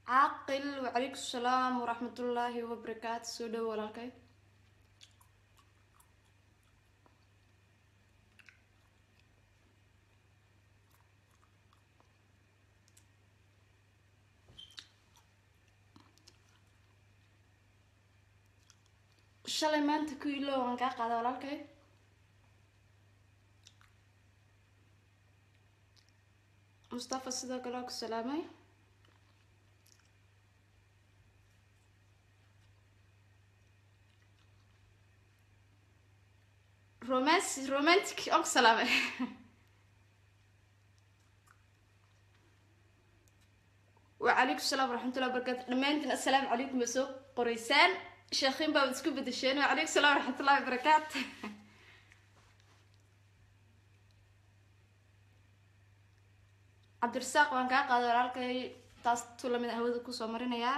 caaqil wacalaykum salaam waraxmatullaahi wabarakaatu soo dhowo walaalkay shalay maanta ku ilo waan kaa qaada walaalkay mustafa sidoo kale waa ku salaamay romanc romantic waan ku salaamay wacalaykum salaam waraxmatullahi wabarakatu dhammaantiin assalaamu calaykum ba soo qoreysaan sheekhiin baa isku bedesheen wacalaykum salaam waraxmatullahi wabarakaatu cabdirasaaq waan kaa qaaday walaalkay taas tu lamid a hawada kusoo marinayaa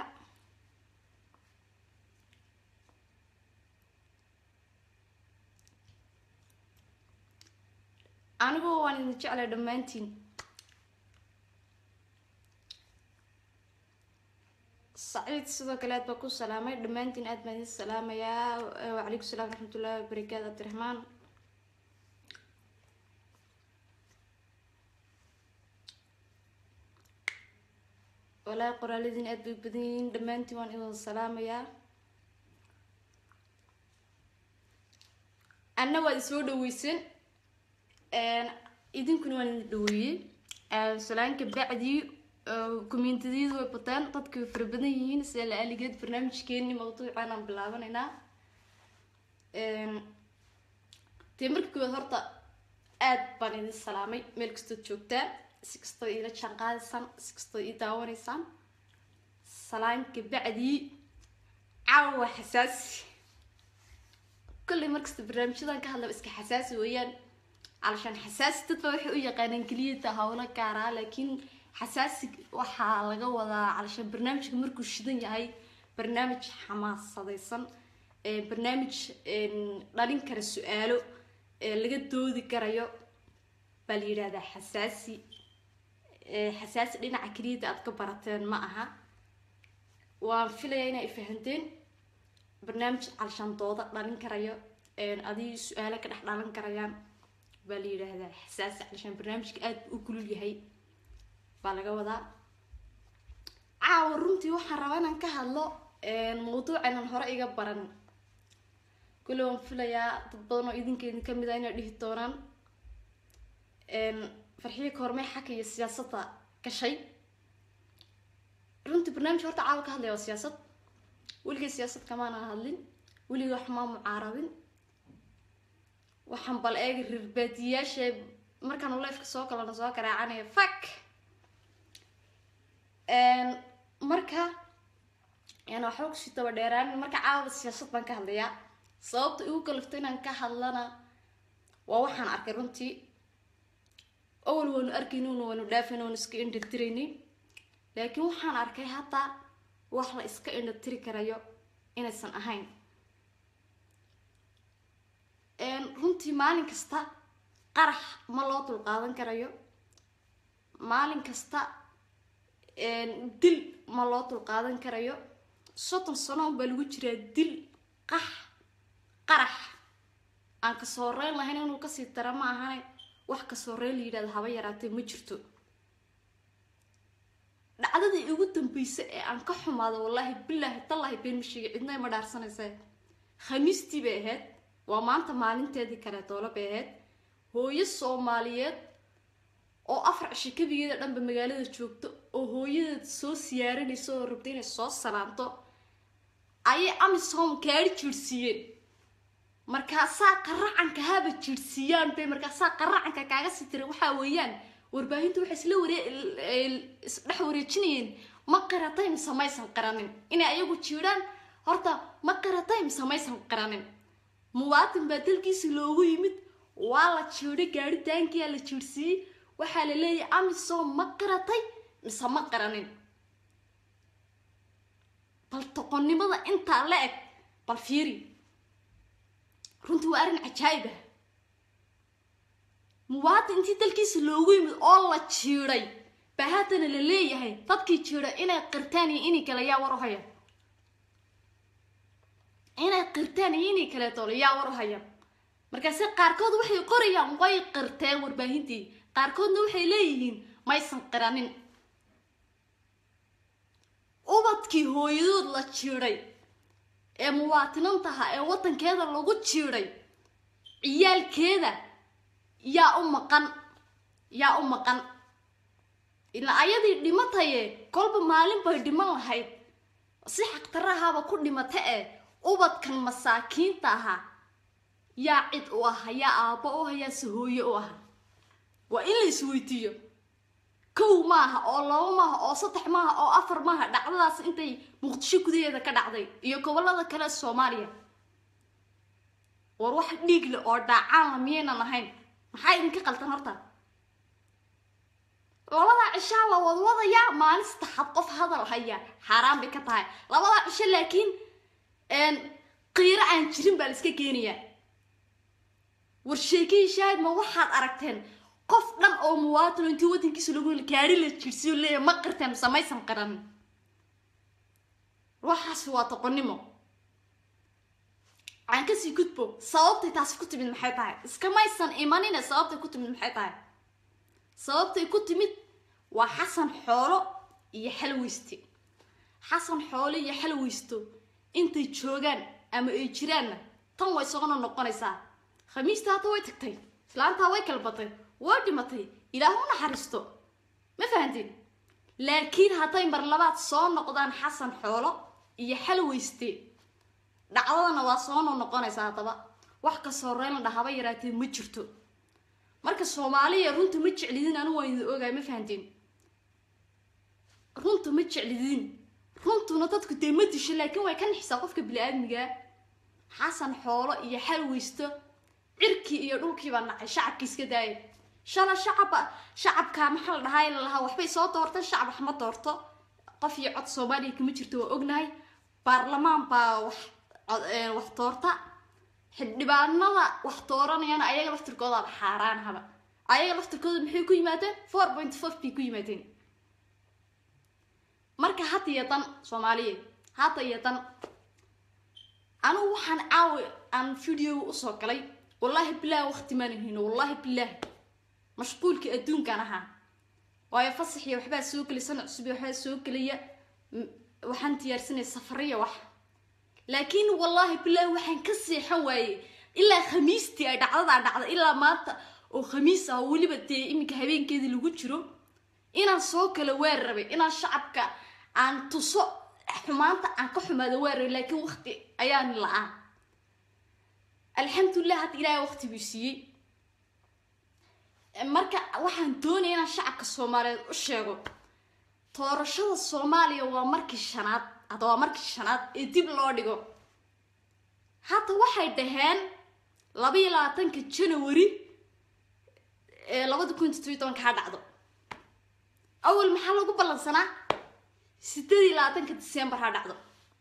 anigu waan idin jeclay dhammaantiin saciid sidoo kale aad baa ku salaamay dhammaantiin aad baan idin salaamayaa wacalaykum salaam waraxmatullahi wabarakaatu cabdiraxmaan walaahi qoraaladiin aad bay badan yihiin dhammaantiin waan idin salaamayaa anna waad isoo dhaweysan idinkuna waan idin dhaweeyey salaanka bacdii communitadiyadu way bataan dadka way fara badan yihiin sida la aligeed barnaamijkeeni mawduucan aan bilaabanaynaa dee marka koowaad horta aad baan idin salaamay meel kastood joogtaan si kastoo iila jaan qaadaysaan si kastoo ii daawanaysaan salaanka bacdii caawa xasaasi kolley markasta barnaamijyadan ka hadlaba iska xasaasi weeyaan calashaan xasaasi dadba waxay u yaqaanaan keliyata hawlo gaaraa laakiin xasaasi waxaa laga wadaa calashaan barnaamijka markuu shidan yahay barnaamij xamaasadaysan barnaamij dhalin kara su-aalo laga doodi karayo baa la yidhahdaa xasaasi xasaasi dhinaca keliyada aad ka barateen ma aha waan filayaa inay fahanteen barnaamij calashaan dooda dhalin karayo adii su-aalo ka dhex dhalan karayaan baa la yidhaahdaa xasaasi calashaan barnaamijka aada u kulul yahay baa laga wadaa caawa runtii waxaan rabaa inaan ka hadlo mawduucaynan hore iga baran kule waan filayaa dad badan oo idinka idin kamid ah inay dhihi doonaan farxiyo koormey xaka iyo siyaasadda gashay runtii barnaamij horta caawa ka hadlaya waa siyaasad weligay siyaasad kamaana hadlin weligay wax maa mucaarabin waxaan bal eega rirbaadiyaasha markaan lifeka soo kalana soo garaacanaya fak marka yani waxba kusii daba dheeraan marka caawada siyaasad baan ka hadlayaa sababta igu kalifto inaan ka hadlana waa waxaan arkay runtii awal waanu arkaynin waanu dhaafin waanu iska indhatiraynin laakiin waxaan arkay hadda wax la iska indhatiri karayo inaysan ahayn runtii maalin kasta qarax ma loo dulqaadan karayo maalin kasta dil ma loo dulqaadan karayo soddon sano unbaa lagu jiraa dil qax qarax aan ka sooreyn lahayn inuu kasii dara ma ahane wax ka sooreyn la yidhahdo haba yaraatee ma jirto dhacdadii ugu dambeysa ee aan ka xumaado wallaahi bilaahi tallaahi been ma sheegay cidna ima dhaarsanaysa khamiistii bay ahayd waa maanta maalinteedii kale doolo bay ahayd hooyo soomaaliyeed oo afar cisho kabigeeda dhanba magaalada joogto oo hooyadeed soo siyaaranaysa oo rabta inay soo salaanto ayay amisom kaari jiirhsiiyeen markaasaa qaracanka haba jiirhsiiyaan bay markaasaa qaracanka kaaga sii tira waxaa weeyaan warbaahintu waxay isla waree isdhex wareejinayeen ma qaratay mise maysan qaranin inay ayagu jiidhaan horta ma qaratay mise maysan qaranin muwaatin baa dalkiisa loogu yimid waa la jiidhay gaaritaankiyaa la jiirhsiiyey waxaa la leeyahay amisom ma qaratay mise ma qaranin bal toqonnimada intaa la eg bal fiiri runtii waa arrin cajaayib ah muwaadin intii dalkiisa loogu yimid oo la jiiday baa haddana la leeyahay dadkii jira inay qirtaan iyo inay kale yaa war u haya inay qirtaan iyo inay kaleeto yaa war u haya markaase qaarkood waxay qorayaan way qirteen warbaahintii qaarkoodna waxay leeyihiin maysan qiranin ubadkii hooyadood la jiiday ee muwaatinintaha ee waddankeeda lagu jiiday ciyaalkeeda yaa u maqan yaa u maqan ilaa ayadii dhimataye kolba maalin bay dhiman lahayd si xaqtarahaaba ku dhimata ee ubadkan masaakiinta ahaa yaa cid u aha yaa aabbo u aha yaa sahooye u aha waa in la isweydiiyo kow maaha oo labo maaha oo saddex maaha oo afar maaha dhacdadaas intay muqdisho gudaheeda ka dhacday iyo gobolada kale soomaaliya war wax dhiigle oo dhaacaanla miyaynan ahayn maxaa idinka qaltan horta labadaa cishaa la wadwadayaa maalin saddexaad qof hadal haya xaaraan bay ka tahay labadaa cisho laakiin qiiro aan jirin baa la iska keenayaa war sheekihii shaahid ma waxaad aragteen qof dhan oo muwaatino intii waddankiisa lagu gaari la jirsiyo leeya ma qirteen mise maysan qiran waxaasi waa doqonnimo aan kasii gudbo sababtay taasi ku timid maxay tahay iskamaysan imanine sababtay ku timid maxay tahay sababtay ku timid waa xasan xoolo iyo xalweyste xasan xoolo iyo xalweysto intay joogaan ama ay jiraanna tan way sogona noqonaysaa khamiista hadda way tagtay islaantaa way kalbatay way dhimatay ilaah u naxariisto ma fahantiin laakiin hadday mar labaad soo noqdaan xasan xoolo iyo xalweyste dhacdadana waa soo noqonaysaa haddaba wax kasoo reyn la haba yaraatee ma jirto marka soomaaliya runta ma jeclidin anigu waan idin ogaay ma fahantiin runta ma jeclidin runtuna dadku dee ma disho laakiin way ka nixisaa qofka bili-aadmigaa xasan xoolo iyo xalweysto cirkii iyo dhulkiibaa nacay shacabkii iska daaya shala shacaba shacabka maxaa la dhahaa la lahaa waxbay soo doorta shacab wax ma doorto qof iyo cod soomaaliya kama jirto waa ognahay baarlamaan baa wax wax doorta xildhibaanada wax dooranayana ayaga laftirkoodaaba xaaraan haba ayaga laftirkooda maxay ku yimaadeen four point five bay ku yimaadeen marka hadda iyo dan soomaaliyeed hadda iyo dan anigu waxaan caawi aan videoga usoo galay wallaahi bilaahi waqti maanan hayno wallaahi bilaahi mashquulkii adduunkan ahaa waayo fasaxiya waxbaa soo gelay sana cusub waxbaa soo gelaya waxaan diyaarsanaya safariya wax laakiin wallaahi bilaahi waxaan ka seexan waayey ilaa khamiistii ay dhacdadaa dhacda ilaa maanta oo khamiis ah oo weliba dee iminka habeenkeedii lagu jiro inaan soo kala waar rabay inaan shacabka aan tuso xumaanta aan ka xumaado waar rabay laakiin waqti ayaan la-aan alxamdulilah hadda ilaahay waqti buu siiyey marka waxaan doonaya inaan shacabka soomaaliyeed u sheego doorashada soomaaliya waa markii shanaad hadda waa markii shanaad ee dib loo dhigo hadda waxay dhaheen laba iyo labaatanka janawari ee labada kun todobiy tobanka ha dhacdo awal maxaa lagu ballansanaa sideed iyo labaatanka december ha dhacdo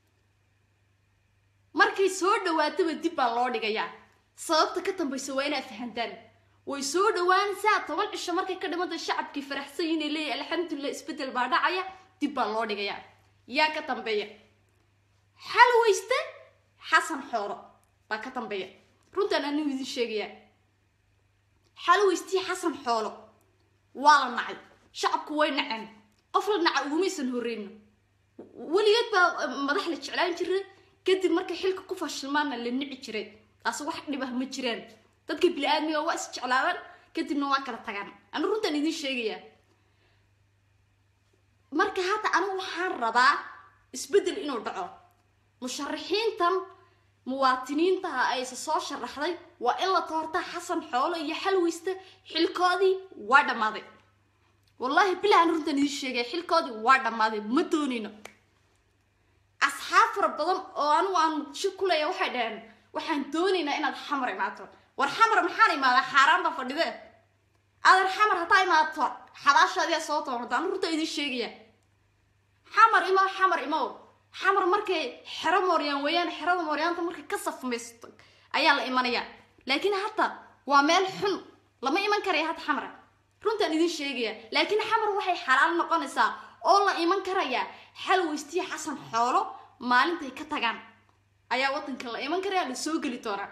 markay soo dhawaataba dib baa loo dhigayaa sababta ka dambaysa waa inaad fahantaan way soo dhawaanaysaa toban cisho markay ka dhimanta shacabkii faraxsan inay leeyahy alxamdulilah isbedel baa dhacaya dib baa loo dhigayaa yaa ka dambeeya xal weyste xasan xooro baa ka dambeeya runtaan anigu idin sheegayaa xal weystii xasan xoolo waa la nacay shacabku way naceen qof la naca ugumaysan horreyno weligeed baa madax la jeclaan jiray kadib markay xilka ku fashilmaana la nici jiray taas wax dhibah ma jiraan dadka bili-aadmiga waa is jeclaadaan kadibna waa kala tagaan anu runtaan idin sheegayaa marka hadda anigu waxaan rabaa isbeddel inuu dhaco musharaxiintan muwaatiniintaha ayse soo sharaxday waa in la toorta xasan xoolo iyo xalweysta xilkoodii waa dhammaaday wallaahi bilah aan runtaan idin sheegaya xilkoodii waa dhammaaday ma doonayno asxaab fara badan oo anigu aan muqdisho ku leeya waxay dhaheen waxaan doonaynaa inaad xamar imaato war xamar maxaan imaadaa xaaraan baa fadhide adeer xamar haddaa imaato xabaashaadiyaa soo tooranta anu runtaa idin sheegaya xamar imow xamar imow xamar markay xero mooryaan weeyaan xerada mooryaanta markay ka safmaysto ayaa la imanayaa laakiin hadda waa meel xun lama iman karaya hadda xamara runtaan idin sheegaya laakiin xamar waxay xalaal noqonaysaa oo la iman karayaa xalweystiya xasan xoolo maalintay ka tagaan ayaa wadanka la iman karaya la soo geli doonaa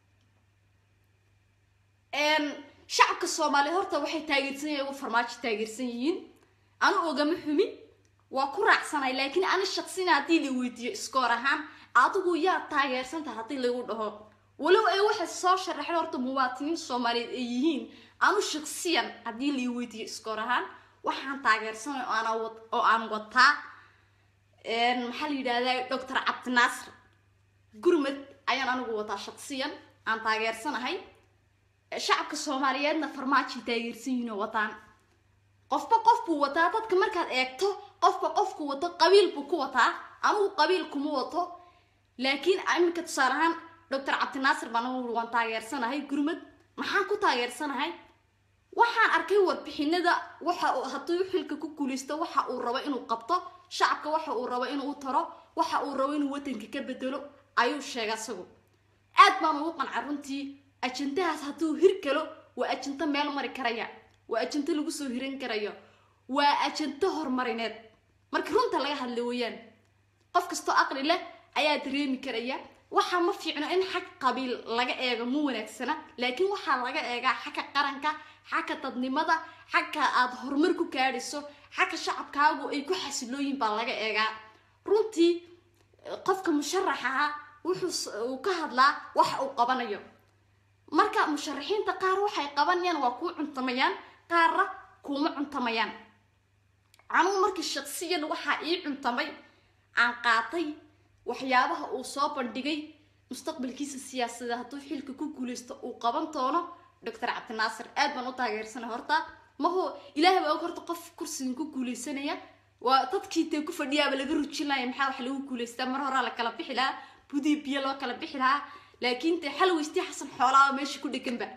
shacabka soomaaliyeed horta waxay taageersan yihin farmaajo taageersan yihiin anu ogama xumin waa ku raacsanay laakiin ani shaqsina haddii la weydiiyo iskoor ahaan adigu yaa taageersantaha haddii lagu dhaho walow ay waxay soo sharaxeen horta muwaatiniin soomaaliyeed ay yihiin anu shaqsiyan haddii la weydiiyo iskoor ahaan waxaan taageersanay oo aan wataa maxaa la yidhahdaa doctor cabdinaasir gurmad ayaan anigu wataa shaqsiyan aan taageersanahay shacabka soomaaliyeedna farmaajay taageersan yihiin oo wataan qofba qof buu wataa dadka markaad eegto qofba qofku wato qabiil buu ku wataa anugu qabiil kuma wato laakiin iminka tusaale ahaan doctor cabdinaasir baan anigu waan taageersanahay gurmad maxaan ku taageersanahay waxaan arkay warbixinada waxa hadduu xilka ku guulaysto waxa uu rabo inuu qabto shacabka waxa uu rabo inuu taro waxa uu rabo inuu wadanka ka bedelo ayuu sheegay asagu aad baan ugu qanca runtii ajandahaas hadduu hir galo waa ajanto meel mari karaya waa ajanto lagu soo hiran karayo waa ajanto horumarineed marka runta laga hadla weeyaan qof kastoo aqli leh ayaa dareemi karaya waxaa ma fiicno in xag qabiil laga eego ma wanaagsana laakiin waxaa laga eegaa xagga qaranka xagga dadnimada xagga aad horumar ku gaadhayso xagga shacabkaagu ay ku xasilooyin baa laga eegaa runtii qofka musharaxaha wuxuu uu ka hadlaa waxa uu qabanayo marka musharaxiinta qaar waxay qabanayaan waa kuu cuntamayaan qaarna kuuma cuntamayaan anugu markii shaqsiyan waxaa ii cuntamay aan qaatay waxyaabaha uu soo bandhigay mustaqbalkiisa siyaasadee hadduu xilka ku guulaysto uu qaban doono doctor cabdinaasir aad baan u taageersanay horta maho ilaahay baa og horta qof kursigan ku guulaysanaya waa dadkii dee ku fadhiyaaba laga rujin laaya maxaa wax lagu guulaystaa mar horaa la kala bixi lahaa budii biyo loo kala bixi lahaa laakiin dee xalweystii xasan xoolaaba meesha ku dheganba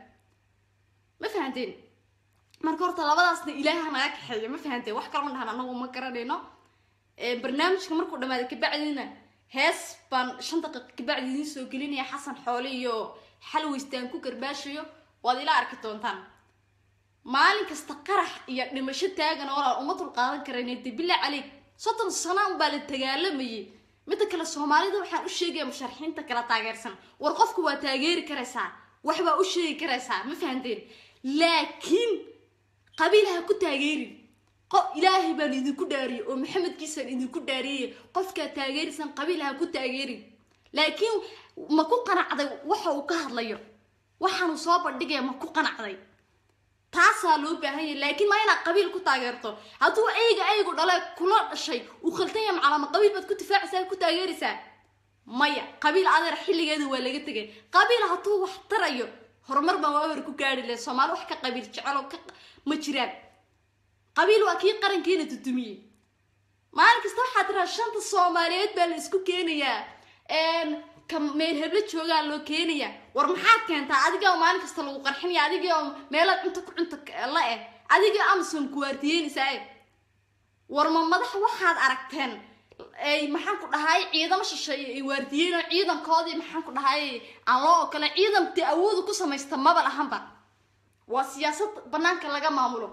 ma fahanteen marka horta labadaasna ilaaha naga kaxeeya ma fahanteen wax kalama dhahan anagu ma garanayno barnaamijka markuu dhamaaday kabacdiina hees baan shan daqiiqa kabacdi idiin soo gelinaya xasan xoole iyo xalweystaan ku garbaashayo waad ila arki doontaan maalin kasta qarax iyo dhimasho taagan oo uma dulqaadan karayn de bilaa caleyg soddon sano unbaa la dagaalamayay midda kale soomaalida waxaan u sheegaya musharaxiinta kala taageersan war qofku waa taageeri karaysaa waxbaa u sheegi karaysaa ma fahanteen laakiin qabiilaha ku taageerin qof ilaahay baan idinku dhaariyey oo maxamedkiisaan idinku dhaariyey qofkaa taageerisan qabiilaha ku taageerin laakiin ma ku qanacday waxa uu ka hadlayo waxaanu soo bandhigaya ma ku qanacday taasaa loo baahan yahay laakiin maa inaad qabiil ku taageerto hadduu ayga aygu dhale kula dhashay uu khaltanya macalama qabiil baad ku difaacaysaa ku taageeraysaa maya qabiil adeer xilligeeda waa laga tegay qabiil hadduu wax tarayo horumar baan waa hor ku gaari lahay soomaali wax ka qabiil jecelo ka ma jiraan qabiil waa kii qarankiina dudumiyey maalin kasta waxaa tiraa shanta soomaaliyeed baa la isku keenayaa ka meel heblo joogaa loo keenaya war maxaad keentaa adiga maalin kasta lagu qarxinaya adiga meelaad cunto ku cunto la eh adiga amazon kuwaardiyeynaysaa eh war ma madax waxaad aragteen ay maxaan ku dhahay ciidamo shisheeye ay waardiyeen ciidankoodii maxaan ku dhahay aan loo ogole ciidanti awoodu ku samaysta maba lahanba waa siyaasad banaanka laga maamulo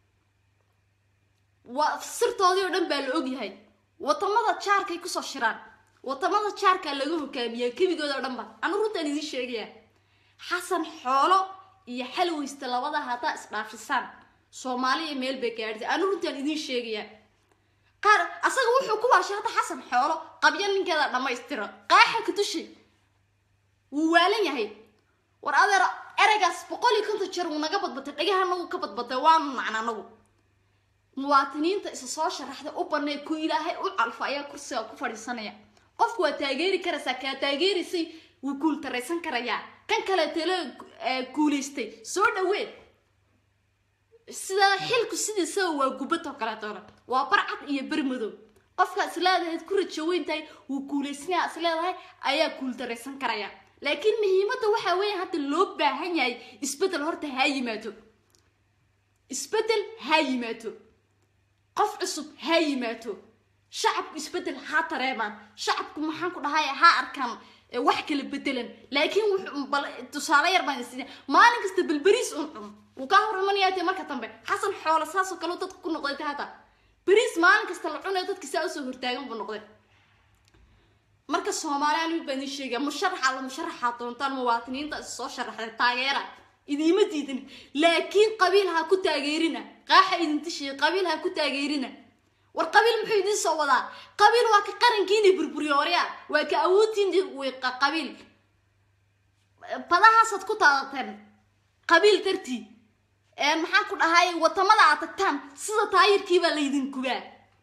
waa sirtoodii oo dhan baa la ogyahay wadamada jaarkay kusoo shiraan wadamada jaarkaa laga hogaamiyaa kebigooda o dhanba anu runtaan idiin sheegaya xasan xoolo iyo xalweysta labada haddaa isdhaafisaan soomaaliya meel bay gaadhisay anu runtaan idiin sheegaya qaar asaga wuxuu ku waashay hadda xasan xoolo qabyo ninkeeda dhammaystiro qaaxa ka dushay wuu waalan yahay war adeer ereygaas boqol iyo konton jeer wuu naga badbatay dhagaha nagu ka badbatay waanu nacna anagu muwaatiniinta isa soo sharaxday u banay ku ilaahay u calfo ayaa kursiga ku fadhiisanaya qofku waa taageeri karaysaa kaa taageeraysay wuu guultaraysan karayaa kan kale tale guulaystay soo dhawee sidaa xilku sidiisaba waa gubadoo kaleetoola waa barcad iyo bermadow qofka isleedahayd ku rajo weyn tahay wuu guulaysanaya isleedahay ayaa guuldaraysan karaya laakiin muhiimadda waxaa weeye hadda loo baahan yahay isbeddel horta haa yimaado isbeddel haa yimaado qof cusub haa yimaado shacabku isbeddel haa tareemaan shacabku maxaan ku dhahay haa arkaan wax kala bedelan laakiin tusaale yar baan is maalin kasta balberiis un cun wuu kaa hor imanayaa dee marka dambe xasan xoolo saasoo kale dadka ku noqday ta hata beriis maalin kasta la cunayo dadki saa usoo hortaagan buu noqday marka soomaaliya mid baan idin sheegaya musharaxa la musharaxaa doontaan muwaatiniinta is soo sharaxday taageera idiima diidin laakiin qabiil ha ku taageerina qaaxa idin tishiya qabiil ha ku taageerina war qabiil muxuu idin soo wadaa qabiil waa ka qarankiina burburiyoorya waa ka awoodtiin wiiqa qabiil badahaasaad ku taadateen qabiil dartii maxaan ku dhahay watamada aad tagtaan sida taayirkiibaa laydin gubaa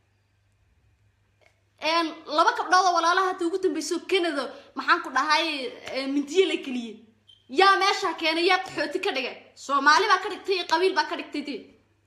laba gabdhoodoo walaalaha hadda ugu dambeyso canada maxaan ku dhahay mindiye la geliyey yaa meeshaa keenay yaa qaxooti ka dhigay soomaali baa ka dhigtay iyo qabiil baa ka dhigtay dee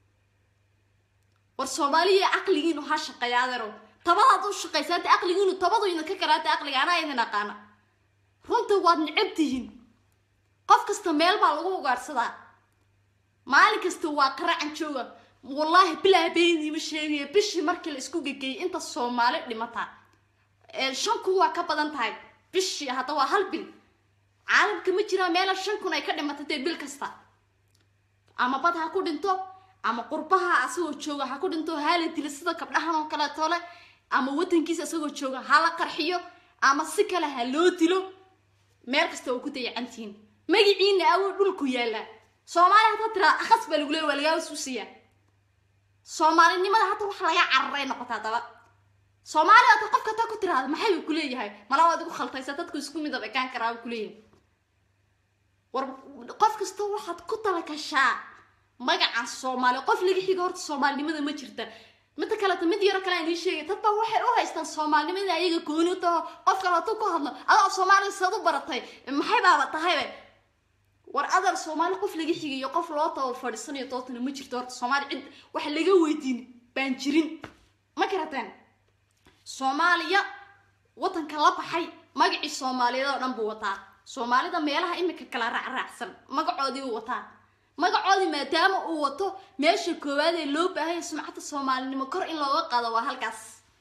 war soomaaliya caqligiinu ha shaqeeya adeero tabadaad u shaqaysa hadda caqligiinu tabadu idinka karaata caqliga anaa idin aqaana runta waad necab tihiin qof kasta meel baa lagu ugaadhsadaa maalin kasta waa qaracan jooga wallaahi bilaa beyniima sheegaya bishii markii la isku gegeeyay inta soomaali dhimataa shan kun waa ka badan tahay bishii hadda waa hal bil caalamka ma jiraa meela shan kun ay ka dhimatay dee bil kasta ama bad ha ku dhinto ama qurbaha asagoo jooga ha ku dhinto hala dila sida gabdhahan oo kaleeto le ama wadankiisa asagoo jooga ha la qarxiyo ama si kale ha loo dilo meel kasta oo ku dayacantihiin magiciina awow dhulku yaallaa soomaaliya haddaa tiraa akhas baa lagu leey waa lagaa suusiyaa soomaalinimada hadda wax laga cararay noqotaa daba soomaaliya hadda qofka hataa ku tiraada maxay buu kuleeyahay mala waad igu khaltaysa dadku isku midab ekaan karaa buu kuleeyahay war qof kasta waxaad ku talagashaa magacan soomaali qof laga xiga horta soomaalinimada ma jirta midda kaleeto mid yaro kale aan idiin sheegay dad baa waxay u haystaan soomaalinimada ayaga gooni taho qof kale hadduu ku hadlo adaa soomaaliya saad u baratay maxay baaba tahaybe war adar soomaali qof laga xigayo qof loo taba fadhiisanayo dootana ma jirto horta soomaali cid wax laga weydiin baan jirin ma karateen soomaaliya wadanka la baxay magacii soomaaliyeed oo dhan buu wataa soomaalida meelaha imika kala raacraacsan magacoodii uu wataa magacoodii maadaama uu wato meesha koowaad ee loo baahanya sumcadda soomaalinimo kor in looga qaado waa halkaas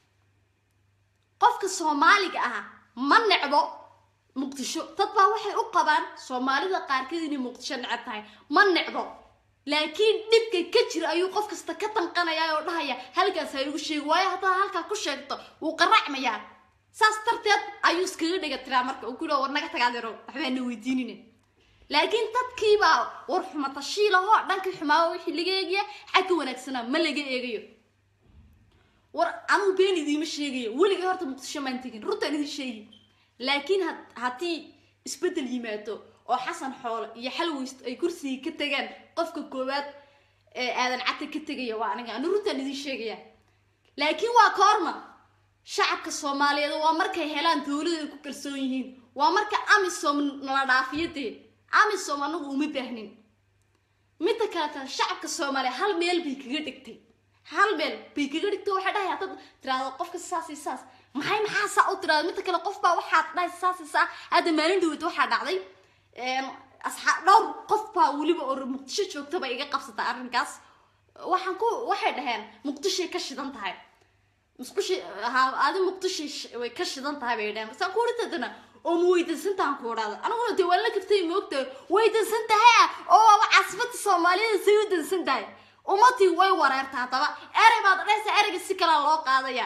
qofka soomaaliga ah ma necbo muqdisho dad baa waxay u qabaan soomaalida qaarkeed inay muqdisho necab tahay ma necbo laakiin dhibka ka jira ayuu qof kasta ka tanqanaya oo dhahaya halkaas ha igu sheegi waayo haddaad halkaa ku sheegto wuu qaracmayaa saas darteed ayuu iskaga dhiga tiraa marka uu kuyidha war naga tagaadeero waxbaana weydiinine laakiin dadkiibaa war xumatashiilahoo dhankii xumaaba wixii laga eegaya xagga wanaagsanaa ma laga eegayo war anuu been idiima sheegayo weligay horta muqdisho maan tegin runtaan idin sheegi laakiin haddii isbeddel yimaado oo xasan xoolo iyo xalweyst ay kursigii ka tegaan qofka koowaad ee aadan cagta ka tegaya waa aniga anu runtaan idin sheegaya laakiin waa koorma shacabka soomaaliyeed waa markay helaan dowlada ay ku kalsoon yihiin waa marka amisom nala dhaafiyadee amisom anagu uma baahnin midda kaleta shacabka soomaaliya hal meel bay kaga dhigtay hal meel bay kaga dhigtay waxay dhahay haddaad tiraahdo qofka saas iyo saas maxay maxaa saa u tiraada midda kale qof baa waxaad dhahay saas iyo saa hadda maalin dhaweyta waxaa dhacday asxaab dhowr qof baa weliba oo muqdisho joogtaba iga qabsata arrinkaas waxaan ku waxay dhaheen muqdishoay ka shidan tahay musqushi adi muqdisho way ka shidan tahay bay dhaheen saan ku uritadana oo ma weydansantahan ku odhaada aniguna dee waan la gaftay moogtahay weydansan tahay oo waaba caasifada soomaaliyada say u dansan tahay ummadii way wareerta haddaba erey baad dhahaysa ereyga si kalea loo qaadaya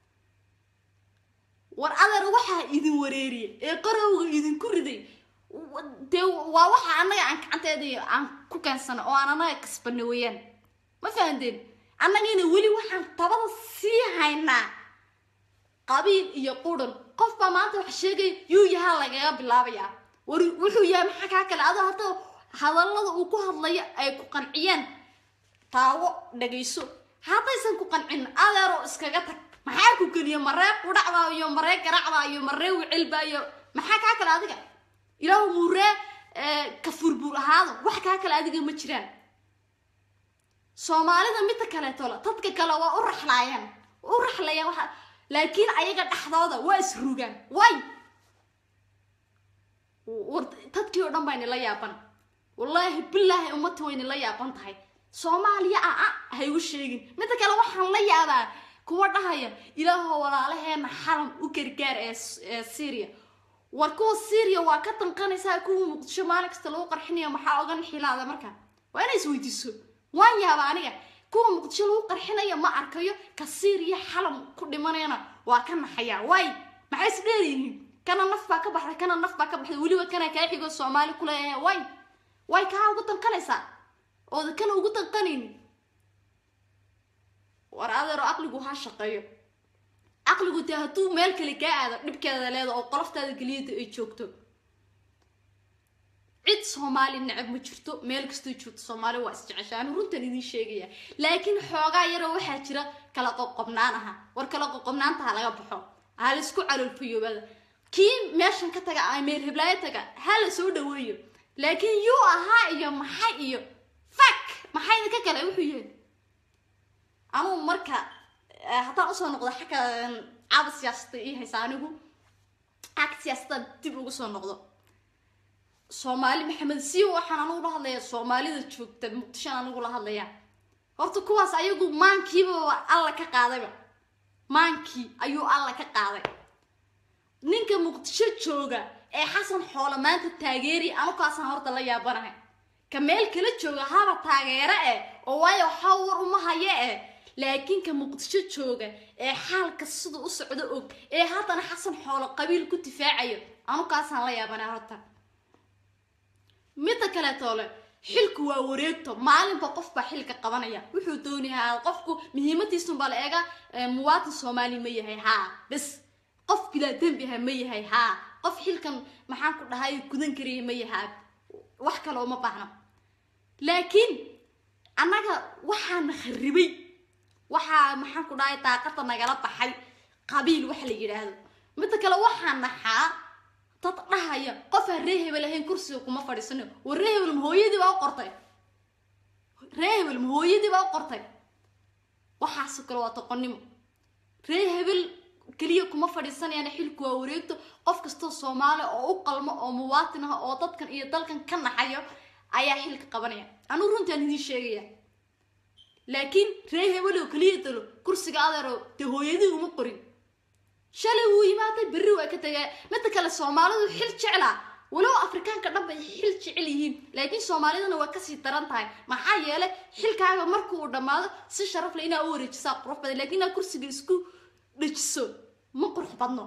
war adeer waxaa idin wareeriya ee qarowga idinku riday dee waa waxa annaga aan gacanteedii aan ku keensano oo aan annaga kasbana weeyaan ma fahanteen annagina weli waxaan tabada sii haynaa qabiil iyo qudhan qof baa maanta wax sheegay yuu yahaa lagaga bilaabayaa war wuxuu yahay maxaa kaa kale adoo hadda hadallada uu ku hadlayo ay ku qanciyeen taawo dhagayso haddaysan ku qancin adeeroo iskaga tag maxaa ku geliya maree qudhacbaa iyo maree garacbaa iyo maree wicilbaa iyo maxaa kaa kale adiga ilaahu muuree kafurbuur ahaado wax kaa kale adiga ma jiraan soomaalida midda kaleetola dadka kale waa u raxlaayaan u raxlayaan waxa laakiin ayaga dhexdooda waa isrugaan way war dadkii oo dhan baa nila yaaban wallaahi bilaahi ummadta way nila yaaban tahay soomaaliya a a ha igu sheegin midda kale waxaan la yaabaa kuwa dhahaya ilaahoo walaalaheena xalam u gargaar ee syria war kuwa syria waa ka danqanaysaa kuwa muqdisho maalin kasta lagu qarxinayo maxaa ogan xilaada marka waa inay isweydiiso waan yaaba aniga kuwa muqdisho lagu qarxinaya ma arkayo kasiir iyo xalam ku dhimanayana waa ka naxayaa waay maxay is dheeryihiin kana naf baa ka baxday kana naf baa ka baxday weliba kana kaa xigo soomaali kuleeyahay way way kaa ugu danqanaysaa ooda kana ugu danqanaynin war adeero aqligu ha shaqeeyo caqligu dee hadduu meel kale kaa aado dhibkeeda leeda oo qoloftaada geliyada ay joogto cid soomaali necab ma jirto meel kastoo joogto soomaali waa isjecesha anu runtan idiin sheegaya laakiin xoogaa yaroo waxaa jira kala qoqobnaan aha war kala qoqobnaanta ha laga baxo ha la isku caloolfayoobada kii meeshan ka taga a meel heblaayo taga ha la soo dhaweeyo laakiin yuu ahaa iyo maxay iyo fak maxay idinka kale wuxuu yahay anugu marka haddaan usoo noqdo xagga caaba siyaasada ii haysa anigu xagga siyaasadaan dib ugu soo noqdo soomaali maxamed si waxaan anigu la hadlayaa soomaalida joogta muqdishoan anigu la hadlayaa horta kuwaas ayagu maankiiba alla ka qaadayba maankii ayuu alla ka qaaday ninka muqdisho jooga ee xasan xoolo maanta taageeri anukaasaan horta la yaabanahay ka meel kala jooga haba taageero eh oo waayo waxaa war uma haye eh laakiin ka muqdisho jooga ee xaalka siduu u socdo og ee haddana xasan xoolo qabiil ku difaacayo anukaasaan la yaabanaa horta midda kaleetoole xilku waa wareegto maalinba qof baa xilka qabanaya wuxuu doonayaa qofku muhiimadiisunbaa la eega muwaatin soomaali ma yahay haa bes qof bilaa dembi aha ma yahay haa qof xilkan maxaan ku dhahay gudan karaya ma yahaa wax kale uma baahno laakiin annaga waxaana kharibay waxaa maxaan ku dhahay daaqada nagala baxay qabiil waxa la yidhaahdo midda kale waxaa naxaa dad dhahaya qofaan ree hebel ahayn kursiga kuma fadhiisano war ree hebel ma hooyadii baa u qortay ree hebel ma hooyadii baa u qortay waxaasoo kale waa toqonnimo ree hebel keliya kuma fadhiisanayaan xilku waa wareegto qof kastoo soomaali oo u qalmo oo muwaatin ah oo dadkan iyo dalkan ka naxayo ayaa xilka qabanaya anuu runtaan idiin sheegaya laakiin ree hebel oo keliya dalo kursiga adeero dee hooyadii uma qorin shalay wuu yimaaday berri waa ka tagaa midda kale soomaalidu xil jeclaa walow afrikaanka dhan bay xil jecel yihiin laakiin soomaalidana waa kasii daran tahay maxaa yeelay xilkaaga marka uu dhammaado si sharaf leh inaa u wareejisaa qurux badan laakiin inaad kursiga isku dhajiso ma qurux badno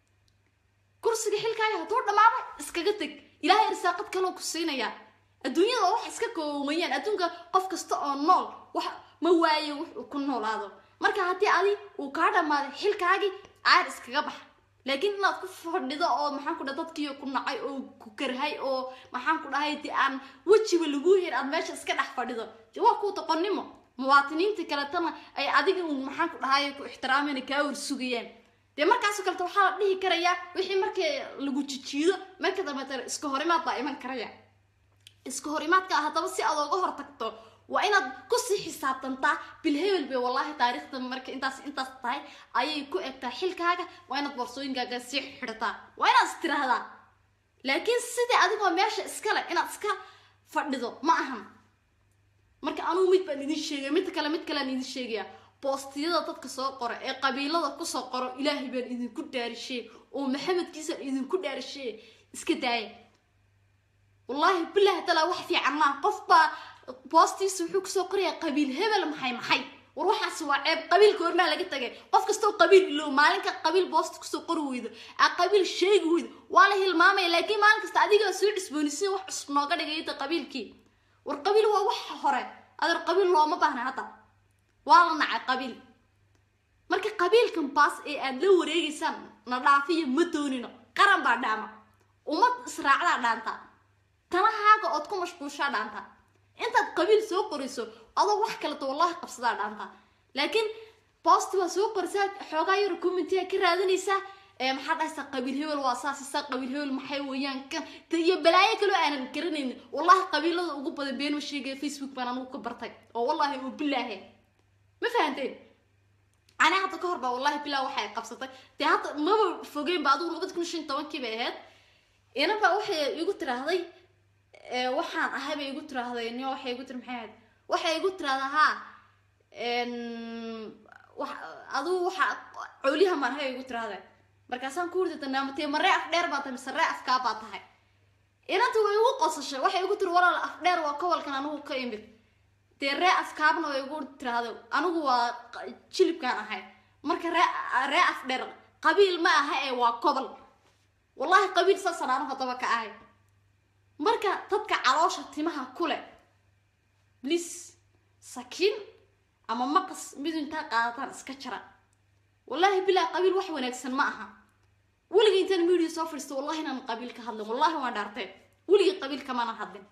kursiga xilkaaga hadduu dhammaado iskaga teg ilaahay irsaaqad kaloo ku siinayaa adduunyada oo wax iska koomayaan adduunka qof kasta oo nool wax ma waayo wux uu ku noolaado marka haddii adi uu kaa dhammaaday xilkaagii aar iskaga bax laakiin inaad ku fadhido oo maxaan ku dhahay dadkiiyo ku nacay oo ku karhay oo maxaan ku dhahay dee aan wejiba lagu hel aad meesha iska dhex fadhido waa kuu doqonnimo muwaatiniinta kaletana ay adiga uun maxaan ku dhahay ku ixtiraamayna kaa warsugayaan dee markaasoo kaleta waxaa la dhihi karayaa wixii markii lagu jijiido marka dambeetana iska horimaad baa iman karaya iska horimaadka haddaba si aad ooga hor tagto waa inaad kusii xisaabtantaa bilhebel bay wallaahi taariikhda marka intaas intaas tahay ayay ku egtaa xilkaaga waa inaad boorsooyinkaaga sii xidhataa waa inaad is tiraahdaa laakiin sidii adigoo meesha iskale inaad iska fadhido ma ahan marka anugu mid baan idin sheegaya mid kale mid kalean idin sheegaya boostiyada dadka soo qora ee qabiilada kusoo qoro ilaahay baan idinku dhaarishee oo maxamedkiisaan idinku dhaarishee iska daaya wallaahi bilahi talaa wax fiican maa qof baa boostiisa wuxuu kusoo qorayaa qabiil hebel maxay maxay war waxaas waa ceeb qabiilka hormaa laga tagay qof kastoo qabiil ilow maalinka qabiil boosta kusoo qori weydo aa qabiil sheegi weydo waa la hilmaamaya laakiin maalin kasta adigaa soo cusboonisiin wax cusub nooga dhigayda qabiilkii war qabiil waa wax hore adeer qabiil looma baahna hadda waa la nacay qabiil marka qabiilkan baas ee aad la wareegaysaan na dhaafiya ma doonino qaran baa dhaama ummad israacdaa dhaantaa tanahaaga ood ku mashquushaa dhaantaa intaad qabiil soo qoriso adoo wax kaleto wallahi qabsadaa dhaantaa laakiin boosti waa soo qorisaa xoogaa yar commentiga ka raadinaysaa ee maxaa dhahaysaa qabiil hebel waa saasisaa qabiil hebel maxay weeyaan kan de iyo balaayo kaloo aanan garanaynin wallahi qabiilada ugu badan been ma sheegaya facebook baan anugu ka bartay oo wallahi oo bilaahe ma fahanteen ani hadda ka hor baa wallahi bilaa waxay qabsatay dee hadda maba fogeyn ba adigu labada kun shan tobankii bay ahayd inaba waxay igu tiraahday waxaan ahay bay igu tiraahday ni waxay igu tiri maxay ahayd waxay igu tiraahdaa haa adigu waxa coliha marhay igu tiraahday markaasaan ku urdi danaamatee maree af dheer baa tahay mise ree afkaa baa tahay inanta way igu qosashay waxay igu tiri walaal afdheer waa gobolkan anigu ka imid dee ree afkaabna way igu tiraahdo anigu waa jilibkaan ahay marka ree ree afdheer qabiil ma aha ee waa gobol wallahi qabiil saasaan anu haddaba ka ahay marka dadka caloosha timaha kule blis sakiin ama maqas mid intaa qaadataan iska jara wallaahi bilaa qabiil wax wanaagsan ma aha weligii intaan media soo fadhiisto wallahi inaan qabiil ka hadlin wallahi waan dhaartee weligii qabiil kamana hadlin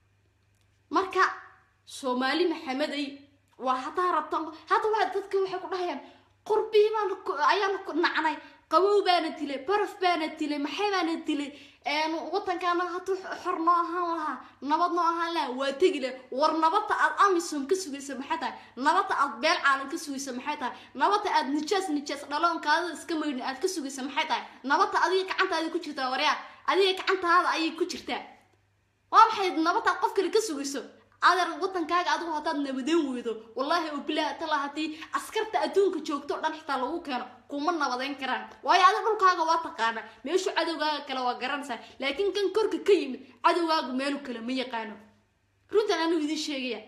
marka soomaali maxamedey waa hadaa rabtan hadda waa dadka waxay ku dhahayaan qurbii baan ayaan nacnay qabow baana dilay baraf baana dilay maxay baana dilay wadankaana hadduu xor noo ahaan lahaa nabad noo ahaan lahaa waa tegi leh war nabadda aad amisom ka sugaysa maxay tahay nabadda aad beel caalan ka sugaysa maxay tahay nabadda aad nijaas nijaas dhaloonkaada iska maydhin aad ka sugaysa maxay tahay nabadda adiga gacantaada ku jirtaa waryaa adiga gacantaada ayay ku jirtaa waa maxay nabadda qof kale ka sugayso adeer wadankaaga adigu haddaad nabadeen weydo wallaahi oo bilaah tala haddii askarta adduunka joogto o dhan xitaa lagu keeno kuma nabadeyn karaan waayo adiga dhulkaaga waa taqaana meeshu cadowgaaga kale waa garanaysaa laakiin kan korka ka yimid cadowgaagu meelu kale ma yaqaano runtan anuu idiin sheegaya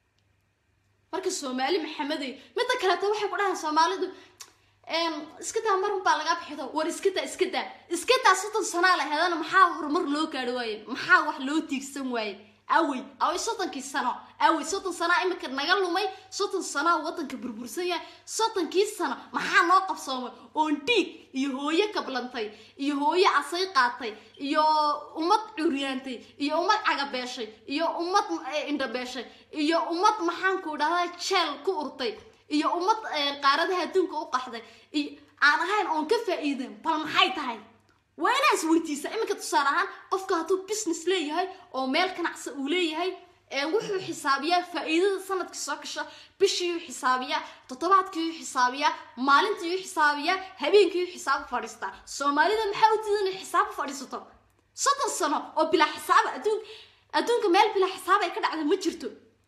marka soomaali maxamedey midda kaleeto waxay ku dhahaan soomaalidu iska daa marun baa lagaa bixido war iska daa iska daa iska daa soddon sanaa la hedana maxaa horumar loo gaadho waaye maxaa wax loo tiigsan waaye awey awey soddonkii sano awey soddon sanaa imika naga lumay soddon sanaa wadanka burbursan yahay soddonkii sano maxaa noo qabsoomay oon dhiig iyo hooyo kablantay iyo hooyo asay qaatay iyo ummad curyaantay iyo ummad cagabeeshay iyo ummad indhabeeshay iyo ummad maxaanku dhahdaa jeel ku urtay iyo ummad qaaradaha adduunka u qaxday iyo aan ahayn oon ka faa-iidan bal maxay tahay waa inaa is weydiisa iminka tusaale ahaan qofka hadduu business leeyahay oo meel ganacsi uu leeyahay wuxuu xisaabiyaa faa-iidada sanadkii soo gasha bishiiyuu xisaabiyaa toddobaadkiiyuu xisaabiyaa maalintiiyuu xisaabiyaa habeenkiiyuu xisaabo fadhiistaa soomaalida maxaa u diidan inay xisaabo fadhiisato soddon sano oo bilaa xisaaba adduun adduunka meel bilaa xisaab ay ka dhacda ma jirto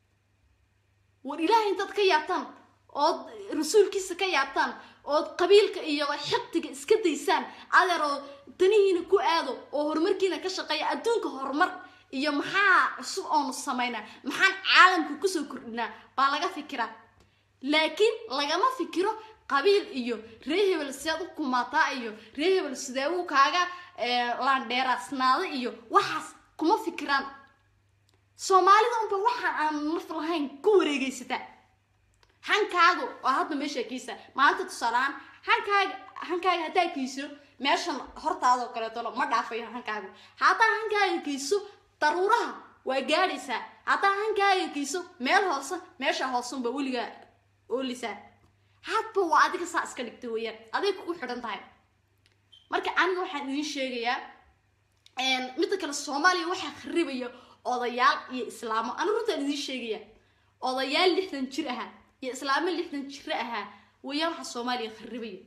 war ilaahay intaad ka yaabtaan ood rasuulkiisa ka yaabtaan ood qabiilka iyo xiqtiga iska daysaan adeer oo danihiina ku aado oo horumarkiina ka shaqeeya adduunka horumar iyo maxaa cusub oonu samaynaa maxaan caalamka kusoo kordhinaa baa laga fikiraa laakiin lagama fikiro qabiil iyo ree hebel sidaad u kumaataa iyo ree hebel sidee uu kaaga laandheeraasnaada iyo waxaas kuma fikiraan soomaalida unba waxaan aan naf lahayn ku wareegaysataa hankaagu waa hadda meesha kiisa maanta tusaaleaan hankaaga hankaaga haddaa kiiso meeshan hortaadoo kaleetolo ma dhaafayo hankaagu haddaa hankaaga kiiso daruuraha waa gaadhaysaa haddaa hankaaga kiiso meel hoose meesha hoosunba weligaa oolisaa hadba waa adiga saa iska dhigta weeyaan aday kugu xidhan tahay marka aniga waxaan idiin sheegayaa midda kale soomaaliya waxaa kharibaya odayaal iyo islaamo anigu runtaan idiin sheegaya odayaal lixdan jir ahaa iyo islaamo lixdan jiro ahaa weeyaan waxaa soomaaliya kharibaya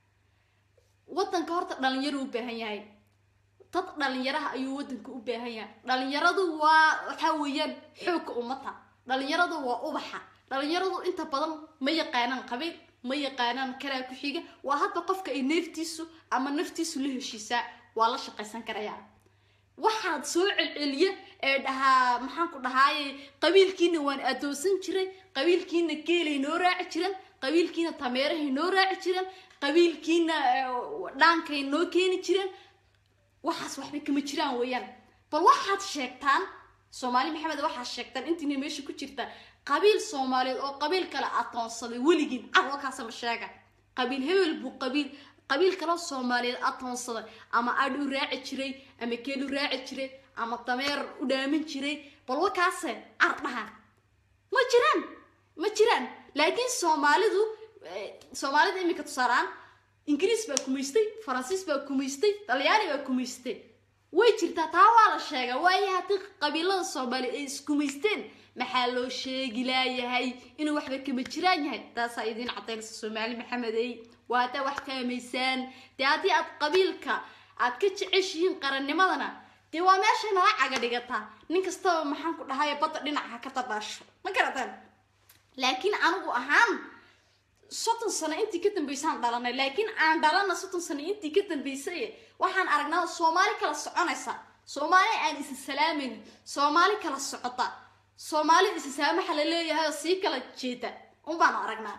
wadanka horta dhalinyaro u baahan yahay dad dhalinyaraha ayuu wadanka u baahan yahay dhalinyaradu waa waxaa weeyaan xoogka ummata dhalinyaradu waa ubaxa dhalinyaradu inta badan ma yaqaanaan qabiil ma yaqaanaan karaa ku xiga waa hadba qofka ay neeftiisu ama naftiisu la heshiisaa waa la shaqaysan karayaa waxaad soo celceliya ee dhahaa maxaanku dhahaaye qabiilkiina waan adoonsan jiray qabiilkiina geelay noo raaci jiran qabiilkiina tameerahay noo raaci jiran qabiilkiina dhaankay noo keeni jiran waxaas waxba kama jiraan weeyaan bal waxaad sheegtaan soomaali maxamed waxaad sheegtaan intiina meesha ku jirta qabiil soomaaliyeed oo qabiil kale atoonsaday weligiin carwalkaasama sheega qabiil hebel buu qabiil qabiil kaloo soomaaliyeed atoonsaday ama adh u raaci jiray ama keel u raaci jiray ama dameer u dhaamin jiray bal wakaase cardhaha ma jiraan ma jiraan laakiin soomaalidu soomaalida iminka tusaalaan ingiriis baa kumaystay faransiis baa kumaystay talyaani baa kumaystay way jirtaa taa waa la sheegaa waayo haddii qabiilada soomaaliya ay iskumaysteen maxaa loo sheegi laayahay inuu waxba kama jiraan yahay taasaa idiin cadaynaysa soomaali maxamedey waa haddaa wax kaamaysaan dee haddii aad qabiilka aad ka jeceshihiin qarannimadana dee waa meeshay nala caga dhigataa nin kastaba maxaan ku dhahayo badda dhinaca ka dabaasho ma garataan laakiin anigu ahaan soddon sano intii ka dambaysaan dhalanay laakiin aan dhalana soddon sano intii ka dambaysay waxaan aragnaa soomaali kala soconaysa soomaali aan isi salaamaynin soomaali kala socota soomaali isi saamaxa la leeyahay oo sii kala jeeda unbaanu aragnaa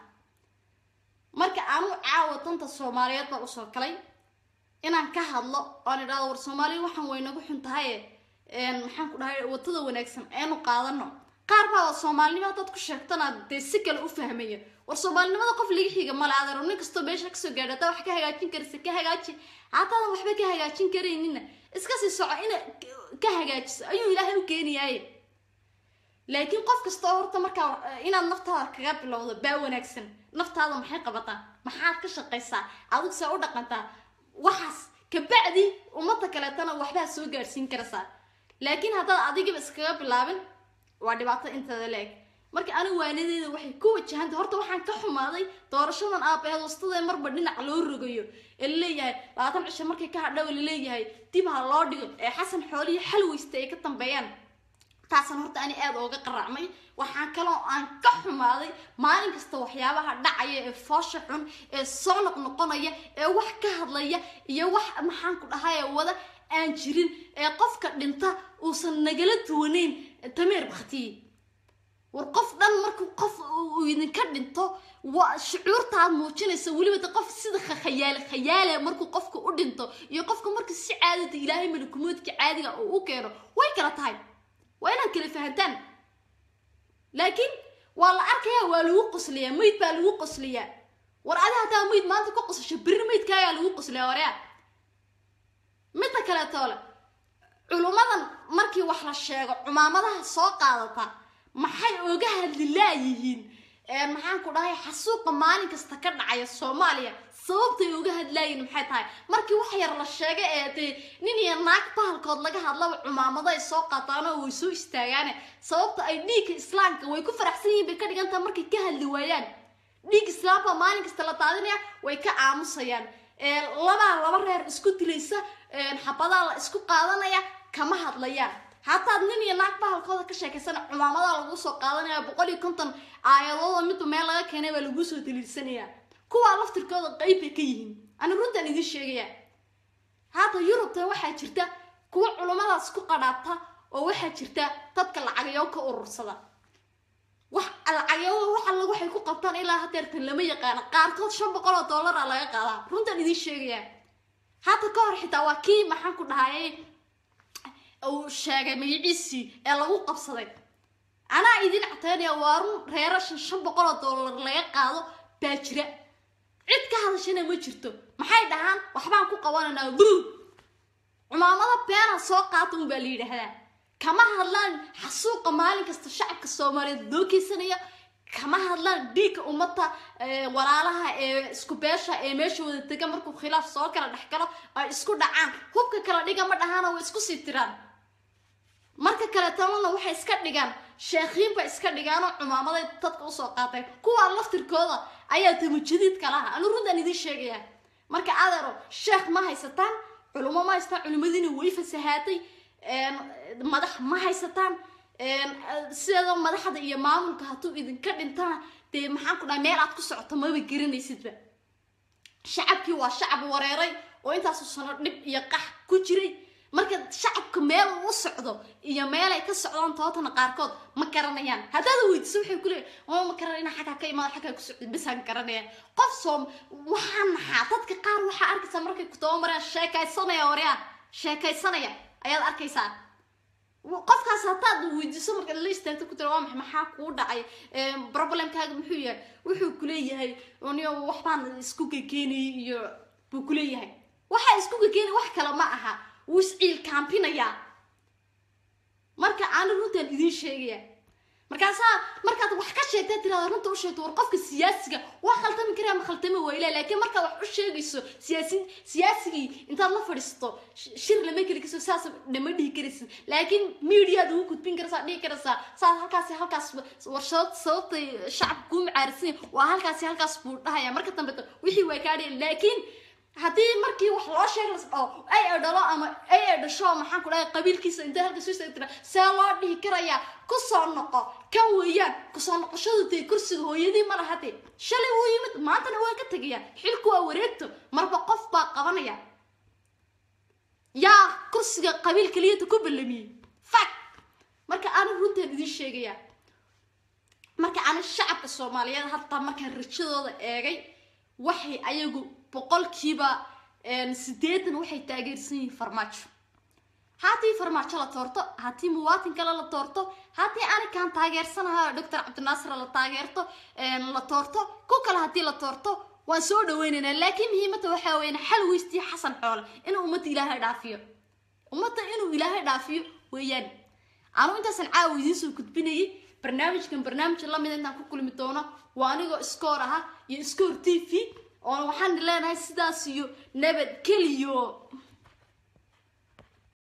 marka aanu caawa danta soomaaliyeed baan usoo kalay inaan ka hadlo oon idhahdo war soomaaliya waxaan waynagu xun tahaye maxaan ku dhahay wadada wanaagsan aynu qaadano qaar baa soomaalinimada dad ku sheegtana dee si kale u fahmaya war soomaalinimada qof laga xiga male adeero nin kastoo meesha kasoo gaadha hataa wax ka hagaajin karisa ka hagaaji hataadan waxba ka hagaajin karaynina iska sii soco ina ka hagaajiso ayuu ilaahay u keenayaaye laakiin qof kastoo horta markaa inaad naftaada kaga bilowdo baa wanaagsan naftaada maxay qabataa maxaad ka shaqaysaa adigu see u dhaqantaa waxaas kabacdi ummadda kaleetana waxbaa soo gaadhsiin karaysaa laakiin haddaad adigiba iskaga bilaabin waa dhibaato inteeda la-eg marka anigu waanadeeda waxay ku wajahantay horta waxaan ka xumaaday doorashadan aabaheed wastadee marba dhinac loo rogayo ee laleeyahay labaatan cisho markay ka hadhow laleeyahay dib ha loo dhigo ee xasan xoolihi xal weysta ay ka dambeeyaan taasan horta ani aada ooga qaracmay waxaan kaloo aan ka xumaaday maalin kasta waxyaabaha dhacaya ee foosha xun ee soo noqnoqonaya ee wax ka hadlaya iyo wax maxaan ku dhahaye wada aan jirin ee qofka dhinta uusan nagala duwanayn tameer baktiye war qof dhan markuu qof uu idinka dhinto waa shucuurtaad muujinaysa weliba de qof sida khayaale khayaale markuu qofka u dhinto iyo qofka marka si caadada ilaahay malikumoodka caadiga uu u keeno way kala tahay waa inaad kala fahantaan laakiin waa la arkayaa waa lagu qosliyaa mayd baa lagu qosliyaa war adi haddaa mayd maanta ka qosasho berri maydkaayaa lagu qosliyaa waryaa midda kaleetoole culummadan markii wax la sheego cumaamadaha soo qaadata maxay oga hadli laayihiin maxaan ku dhahay xasuuqa maalin kasta ka dhacaya soomaaliya sababtay oga hadlaayiin maxay tahay markii wax yar la sheega ee dee nin iyo naag bahalkood laga hadlaba cumaamado ay soo qaataanoo way soo istaagaane sababta ay dhiigga islaamka way ku faraxsan yihiin bay ka dhigan tahay markay ka hadli waayaan dhiig islaamka maalin kasta la daadinaya way ka aamusayaan labaa laba reer isku dilaysa xabadaa la isku qaadanaya kama hadlayaan hataad nin iyo naag bahalkooda ka sheekaysana cumaamadaa lagu soo qaadanaya boqol iyo konton aayadooda midba meel laga keenay baa lagu soo daliilsanaya kuwaa laftirkooda qeyb bay ka yihiin ani runtaan idiin sheegaya hadda yurubtan waxaa jirta kuwa culummadaas ku qadhaabta oo waxaa jirta dadka lacagyo ka urursada wax lacagyada wax alla waxay ku qabtaan ilaa hadeertan lama yaqaano qaarkood shan boqol oo dollara laga qaadaa runtaan idiin sheegaya hadda ka hor xitaa waa kii maxaan ku dhahayay uu sheegay magaciisii ee lagu qabsaday anaa idin cateynaya waa run reero shan shan boqol oo dollar laga qaado baa jira cid ka hadashana ma jirto maxay dhahaan waxbaan ku qabanaynaa buu cumaamada beena soo qaata un baa la yidhaahdaa kama hadlaan xasuuqa maalin kasta shacabka soomaaliyeed loo keysanaya kama hadlaan dhiigga ummadda walaalaha ee isku beesha ee meesha wada dega markuu khilaaf soo kala dhex galo ay isku dhacaan hubka kala dhiga ma dhahaana way isku sii tiraan marka kale talana waxay iska dhigaan sheekhiin bay iska dhigaanoo cumaamaday dadka usoo qaateen kuwaa laftirkooda ayaa tamujadiidka laha anu runtaan idiin sheegaya marka adeero sheekh ma haysataan culummo ma haysataan culimadiina way fasahaatay madax ma haysataan sideeda madaxda iyo maamulka hadduu idinka dhintana dee maxaan ku dhahay meel aad ku socoto maba garanaysidba shacabkii waa shacab wareeray oo intaasu sano dhib iyo qax ku jiray marka shacabka meel uu u socdo iyo meelay ka socdaan tootana qaarkood ma garanayaan haddaad weydiso waxay ku leeyahay oo ma garanayna xaggaa ka imaada xaggaa ku socdo bisaan garanaya qof soom waxaa naxaa dadka qaar waxaa arkaysaa markay ku tabamarayaan sheekaysanaya waryaa sheekaysanaya ayaad arkaysaa qofkaas haddaad weydiiso marka la istaagto ku tira waa maxay maxaa kuu dhacay problemkaaga muxuu yahay wuxuu kuleeyahay niyo waxbaan isku gekeenayay iyo buu kuleeyahay waxaa isku gekeenay wax kale ma aha wuu isciil kaampinayaa marka aana runtaan idiin sheegaya markaasaa markaad wax ka sheegtaa tirada runta u sheegto war qofka siyaasiga waa khaltami karaa ma khaltami wayla laakiin markaad wax u sheegayso siyaasi siyaasigii intaad la fadhiisato shir lama keli karso saas dhama dhihi karaysid laakiin mediaad ugu gudbin karaysaa dhihi karaysaa saas halkaasi halkaas warshad sababtay shacabka kuu macaarisan waa halkaasi halkaas buu dhahaya marka dambe wixii waa kaa dhihi laakiin haddii markii wax loo sheeg las dhaho ay ay dhalo ama ay ay dhasho maxaan ku dhahay qabiilkiisa intay halka soo tira see loo dhihi karayaa kusoo noqo kan weeyaan kusoo noqoshadu dee kursiga hooyadii ma laha dee shalay wuu yimid maantana waa ka tegaya xilku waa wareegto marba qof baa qabanaya yaa kursiga qabiil keliyata ku ballamiyey fak marka aanu runtaan idiin sheegayaa marka ana shacabka soomaaliyeed hataa markaan rajadooda eegay waxay ayagu boqolkiiba sideetan waxay taageersan yihiin farmaajo haddii farmaajo la toorto haddii muwaatin kale la toorto haddii anikaan taageersanaha doctor cabdinaasir la taageerto la toorto ku kale haddii la toorto waan soo dhaweynaynaa laakiin muhiimada waxaa weyn xal weystiya xasan xoole inuu ummadda ilaahay dhaafiyo ummadda inuu ilaahay dhaafiyo weeyaan anu intaasan caawa idiin soo gudbinayay barnaamijkan barnaamij lamid intaan ku kulmi doono waa anigoo iskoor aha iyo iskoor t v oona waxaan leenahay sidaas iyo nabadgeliyo